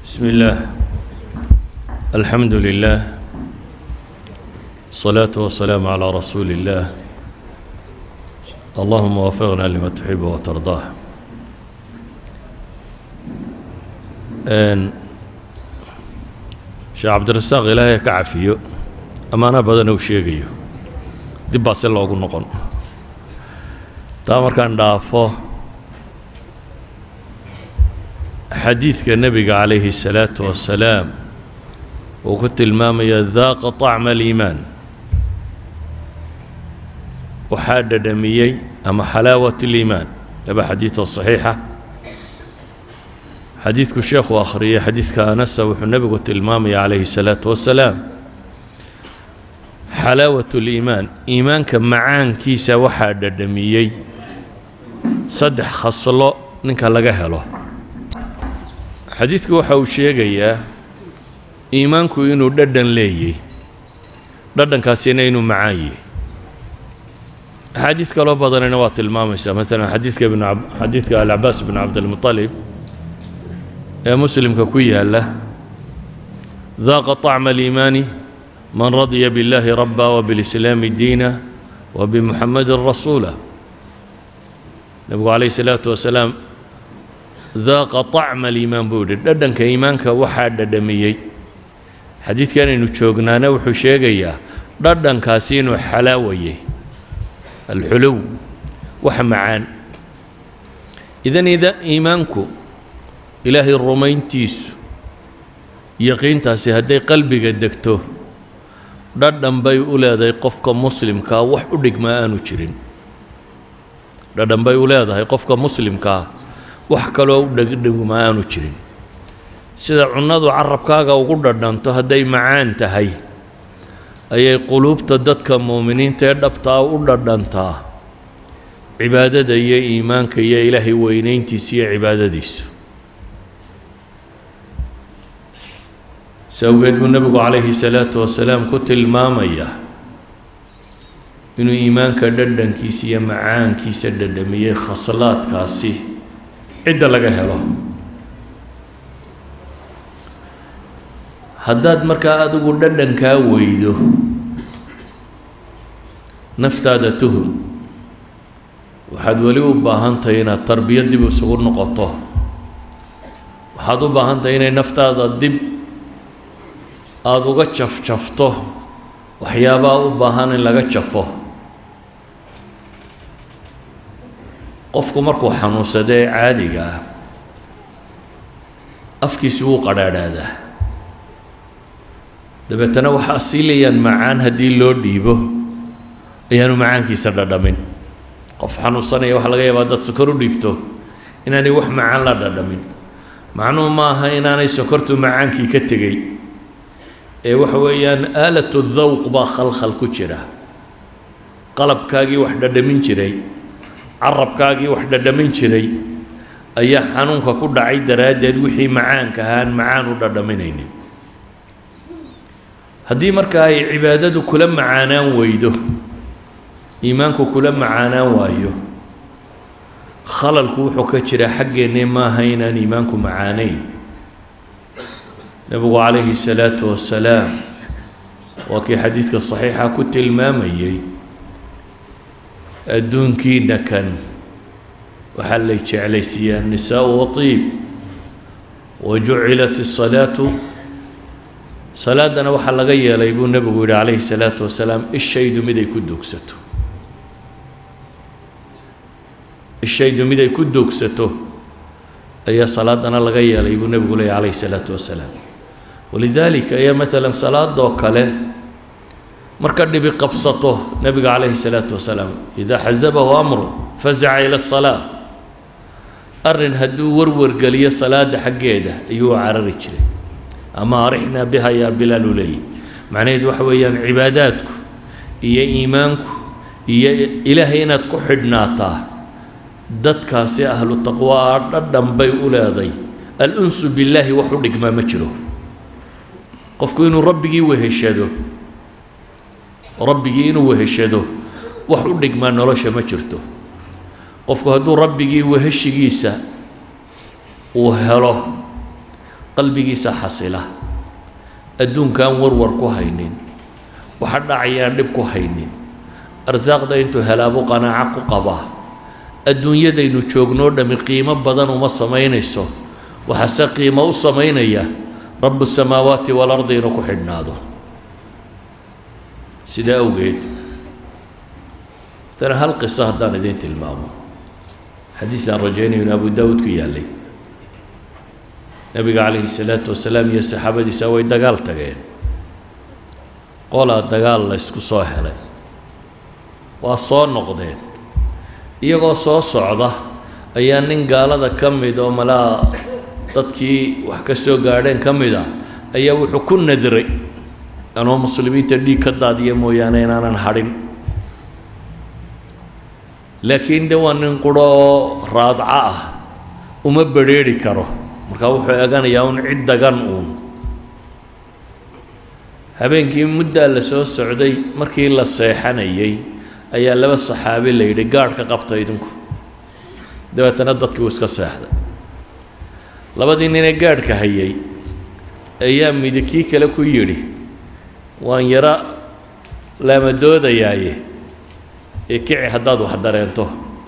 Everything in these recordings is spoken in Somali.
بسم الله الحمد لله الصلاة والسلام على رسول الله اللهم وفقنا لما تحب وترضاه n sheekh cabdirasaaq ilaahay ka cafiyo ammaano badan uu sheegayo dib baa si loogu noqon taa markaan dhaafo xadiidka nebiga calayhi الsalaatu wasalaam uu ku tilmaamaya daaqa طacma aliimaan waxaa dhadhamiyey ama xalaawat اliimaan laba xadiidoo صaxiixa xadiidku sheekhu akhriyey xadiidka anasa wuxuu nebigu tilmaamaya calayhi الsalaatu wasalaam xalaawat اliimaan iimaanka macaankiisa waxaa dhadhamiyey saddex khaslo ninka laga helo xadiidku waxa uu sheegayaa iimaanku inuu dhadhan leeyay dhadhankaasina inuu macaan yahy axaadiid kaloo badanina waa tilmaamaysaa maalan xadiidka ibn xadiidka alcabaas bn cabdilmuطalib ee muslimka ku yaala daaqa طacma aliimaani man radya biاllahi rabba wbilislaami diina wbimuxamadin rasuula nebigu calayh الsalaatu wasalaam daaqa طacma aliimaan buu yidhi dhadhanka iimaanka waxaa dhadhamiyey xadiidkan aynu joognaana wuxuu sheegayaa dhadhankaasi inuu xalaawayay alxuluw wax macaan idan ida iimaanku ilaahay rumayntiisu yaqiintaasi hadday qalbiga degto dhadhan bay u leedahay qofka muslimkaa wax u dhigmaa aanu jirin dhadhan bay u leedahay qofka muslimkaa wax kaloo u dhegdhigma aanu jirin sida cunnadu carabkaaga ugu dhadhanto hadday macaan tahay ayay quluubta dadka muuminiinta ee dhabtaa u dhadhantaa cibaadada iyo iimaanka iyo ilaahay weynayntiisa iyo cibaadadiisu si awgeed buu nebigu calayhi salaatu wasalaam ku tilmaamaya inuu iimaanka dhadhankiisa iyo macaankiisa dhadhamiyey khaslaadkaasi cidda laga helo haddaad markaa adigu dhadhankaa weydo naftaada tuhum waxaad weli u baahan tahay inaad tarbiya dib isugu noqoto waxaad u baahan tahay inay naftaada dib aada uga jafjafto waxyaabaa u baahan in laga jafo qofku markuu xanuunsado ee caadiga ah afkiisi wuu qadhaadhaadaa dabeetana waxaa siilayaan macaan haddii loo dhiibo ayaanu macaankiisa dhadhamin qof xanuunsanaya waxaa laga yaabaa dad sokor u dhiibto inaanay wax macaan la dhadhamin macnuhu ma aha inaanay sokortu macaankii ka tegey ee waxa weeyaan aalatu dawq baa khalkhal ku jira qalabkaagii wax dhadhamin jiray carabkaagii wax dhadhamin jiray ayaa xanuunka ku dhacay daraaddeed wixii macaanka ahaan macaan u dhadhaminaynin haddii marka ay cibaadadu kula macaanaan weydo iimaanku kula macaanaan waayo khalalku wuxuu ka jiraa xaggeennee maaha inaan iimaanku macaanayn nebigu calayhi salaatu wasalaam waa kii xadiidka saxiixa ku tilmaamayey adduunkiina kan waxaa lay jeclaysiiyaa nisaau watiib wa jucilat الsalaatu salaadana waxaa laga yeelay buu nebigu yihi calayhi salaatu wasalaam ishaydu mid ay ku duugsato ishaydu mid ay ku duugsato ayaa salaadana laga yeelay buu nebigu leeyay calayhi salaatu wasalaam walidaalika ayaa maalan salaadoo kale marka dhibi qabsato nebiga calayhi salaatu wasalaam idaa xasabahu amru fasaca ila asalaa arrin hadduu warwargeliyo salaada xaggeeda ayuu carari jiray ama arixnaa biha yaa bilaal u leeyahy macnaheedu waxa weeyaan cibaadaadku iyo iimaanku iyo ilaahay inaad ku xidhnaataa dadkaasi ahlu taqwaa dhadhan bay u leeday al-unsu billaahi wax u dhigmaa ma jiro qofku inuu rabbigii weheshado rabbigii inuu weheshado wax u dhigmaa nolosha ma jirto qofku hadduu rabbigii weheshigiisa uu helo qalbigiisa xasila adduunkaan warwar ku haynin waxa dhacayaan dhib ku haynin arsaaqda intuu helaabu qanaaco ku qabaa adduunyadaynu joognoo dhammi qiimo badan uma samaynayso waxaase qiimo u samaynaya rabu samaawaati waalardi inuu ku xidhnaado sidaa awgeed matala hal qiso haddaan idiin tilmaamo xadiisaan rajaynayo in abu daawuud ku yaallay nebiga calayhi salaatu wasalaam iyo saxaabadiisa way dagaal tageen qolaa dagaal la ysku soo helay waa soo noqdeen iyagoo soo socda ayaa nin gaalada ka mid oo malaa dadkii wax ka soo gaadheen ka mid ah ayaa wuxuu ku nadray anoo muslimiinta dhiig ka daadiya mooyaane inaanan hadhin laakiin de waa nin quro oo raadco ah uma bedrheeri karo markaa wuxuu eganayaa un cid dagan uun habeenkii muddaa la soo socday markii la seexanayay ayaa laba saxaabi la yidhi gaadh ka qabta idinku dabeetana dadkii uu iska seexday labadii ninee gaadhka hayay ayaa midi kii kale ku yidhi waan yaro laamadoodayaaye ee kici haddaad wax dareento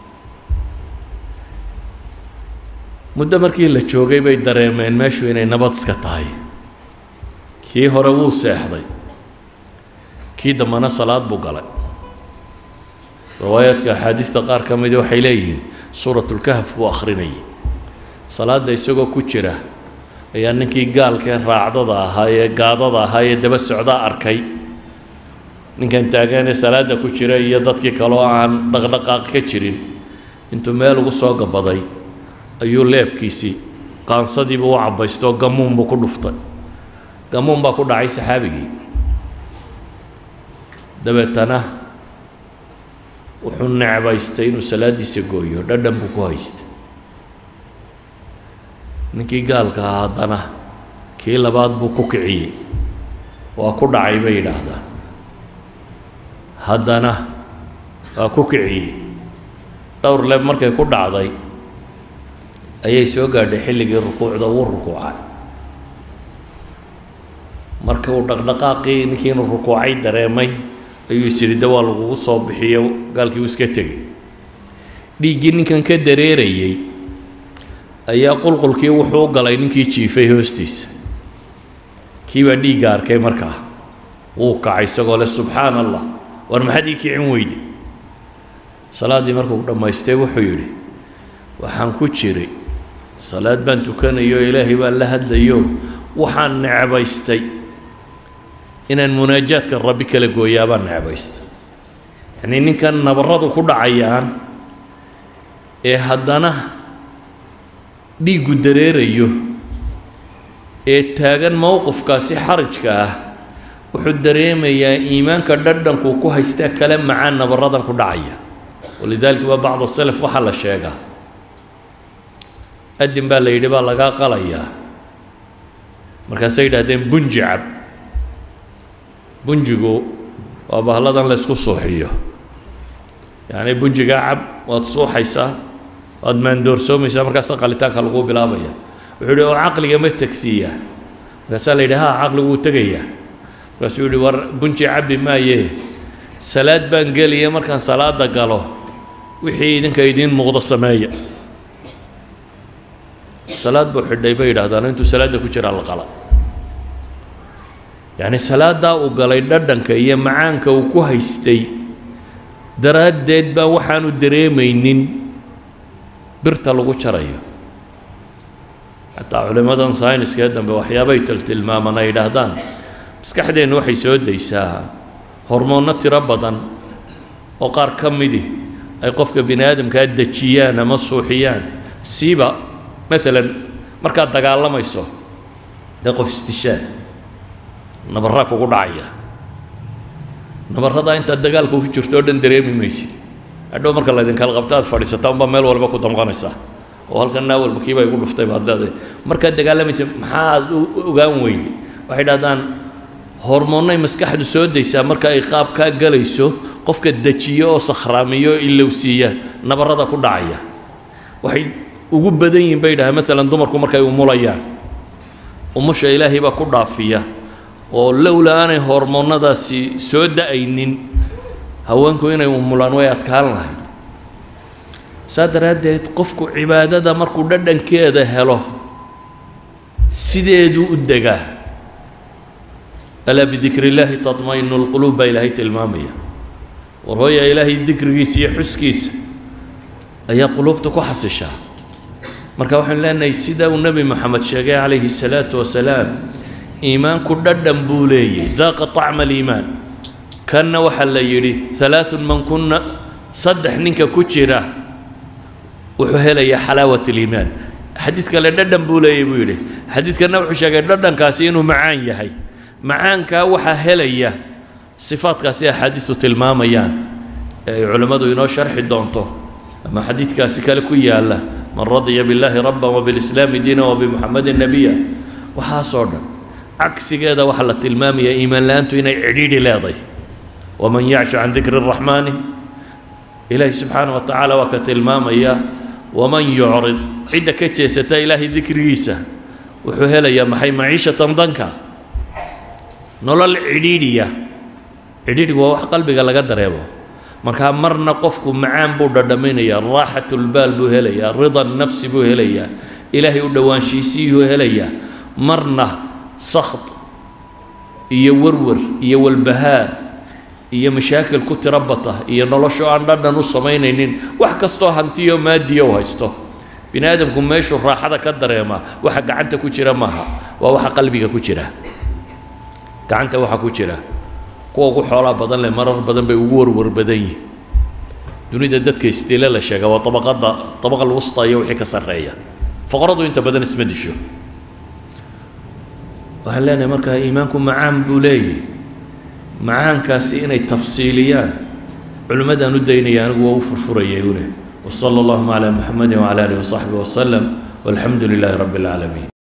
muddo markii la joogay bay dareemeen meeshu inay nabad iska tahay kii hore wuu seexday kii dambana salaad buu galay riwaayaadka axaadiista qaar ka midi waxay leeyihiin suuratulkahf buu akhrinayay salaadda isagoo ku jira ayaa ninkii gaalkee raacdada ahaa ee gaadada ahaa ee daba socdaa arkay ninkan taaganee salaadda ku jira iyo dadkii kaleo aan dhaqdhaqaaq ka jirin intuu meel ugu soo gabaday ayuu leebkiisii qaansadiibuu u cabbaystoo gamuun buu ku dhuftay gamuun baa ku dhacay saxaabigii dabeetana wuxuu necbaystay inuu salaaddiisa gooyo dhadhan buu ku haystay ninkii gaalka ah haddana kii labaad buu ku kiciyey waa ku dhacay bay yidhaahdaa haddana waa ku kiciyey dhowr leeb markay ku dhacday ayay soo gaadhay xilligii rukuucda wuu rukuucay marka uu dhaqdhaqaaqii ninkii inuu rukuucay dareemay ayuu is yidhi de waa lagugu soo bixiyo gaalkii uu iska tegey dhiiggii ninkan ka dareerayey ayaa qulqulkii wuxuu u galay ninkii jiifay hoostiisa kii baa dhiigga arkay markaa wuu kacay isagoo leh subxaana allah war maxaad ii kicin weyde salaaddii markuu dhammaystay wuxuu yidhi waxaan ku jiray salaad baan tukanayo ilaahay baan la hadlayo waxaan necbaystay inaan munaajaadka rabbi kala gooyaa baan necbaystay yacnii ninkan nabarradu ku dhacayaan ee haddana dhiiggu dareerayo ee taagan mowqifkaasi xarajka ah wuxuu dareemayaa iimaanka dhadhankuu ku haystaa kale macaan nabaradan ku dhacaya walidaalika waa bacdu salaf waxaa la sheegaa adin baa la yidhi baa lagaa qalayaa markaasay yidhahdeen bunji cab bunjigu waa bahalladan la ysku suuxiyo yacni bunjigaa cab waad suuxaysaa waad maandoorsoomaysaa markaasa qalitaanka laguu bilaabaya wuxuu yidhi oo caqliga ma tegsiiyaa markaasaa la yidhi ha caqligu wuu tegayaa markaasuu yidhi war bunji cabbi maaye salaad baan gelaya markaan salaada galo wixii idinka idiin muuqdo sameeya salaad buu xidhay bay yidhahdaan intuu salaadda ku jiraa la qala yacni salaaddaa uu galay dhadhanka iyo macaanka uu ku haystay daraaddeed baa waxaanu dareemaynin birta lagu jarayo xataa culimmadan sayniskee dambe waxyaabay tiltilmaaman ay yidhaahdaan maskaxdeennu waxay soo daysaa hormoonno tiro badan oo qaar ka midi ay qofka bini aadamkaa dejiyaan ama suuxiyaan siiba maalan markaad dagaalamayso dee qof istishaan nabarraa kugu dhacaya nabarradaa intaad dagaalka ku jirto oo dhan dareemi maysid hadhow marka laydinkala qabto aad fadhiisataa unbaa meel walba ku damqanaysaa oo halkan naa walba kiiba igu dhuftay baad leedahay markaad dagaalamaysa maxaad u ogaan weyday waxay dhahdaan hormoonnay maskaxdu soo daysaa marka ay qaabkaa galayso qofka dejiyo oo sakhraamiyo oo ilowsiiya nabarrada ku dhacaya waxay ugu badan yihin bay dhahay maalan dumarku markay umulayaan umusha ilaahay baa ku dhaafiya oo lowla aanay hormoonnadaasi soo da-aynin haweenku inay umulaan way adkaan lahayd saa daraaddeed qofku cibaadada markuu dhadhankeeda helo sideeduu u degaa alaa bidikri illaahi tatmainu lquluub baa ilaahay tilmaamaya war hooya ilaahay dikrigiisa iyo xuskiisa ayaa quluubta ku xasishaa marka waxaan leenahay sida uu nebi moxamed sheegay calayhi الsalaatu wasalaam iimaanku dhadhan buu leeyay daaqa طacma aliimaan kanna waxaa la yidhi halaaثun man kuna saddex ninka ku jira wuxuu helayaa xalaawat اliimaan xadiid kale dhadhan buu leeyay buu yidhi xadiidkanna wuxuu sheegay dhadhankaasi inuu macaan yahay macaankaa waxaa helaya sifaadkaasi axaadiistu tilmaamayaan ee ay culimmadu inoo sharxi doonto ama xadiidkaasi kale ku yaalla man radya billaahi rabban wabilislaami diina wabimuxamedin nebiya waxaasoo dhan cagsigeeda waxaa la tilmaamayaa iimaan la-aantu inay cidhiidhi leeday waman yacshu can dikri الraxmaani ilaahi subxaana wa tacaala waa ka tilmaamaya waman yucrid cidda ka jeesata ilaahay dikrigiisa wuxuu helayaa maxay maciishatan danka nolol cidhiidhiya cidhiidhigu waa wax qalbiga laga dareemo markaa marna qofku macaan buu dhadhaminayaa raaxatulbaal buu helayaa rida nafsi buu helayaa ilaahay u dhowaanshiisiiyuu helayaa marna sakht iyo werwer iyo walbahaar iyo mashaakil ku tiro bata iyo nolosho aan dhadhan u samaynaynin wax kastoo hantiyo maadiya u haysto bini aadamku meeshuu raaxada ka dareemaa waxa gacanta ku jira maaha waa waxa qalbiga ku jira gacanta waxa ku jira kuwa ugu xoolaa badan leh marar badan bay ugu warwar badan yihin dunida dadka istile la sheega waa abaqada abaqa lwusta iyo wixii ka sarreeya foqoradu inta badan isma disho waxaan leenahay markaa iimaanku macaan buu leeyahy macaankaasi inay tafsiiliyaan culimmadaan u daynaya anigu waa u furfurayay une وصلى اللهم على محمد وعلى آله وصحبه وسلم والحمد لله رب العالمين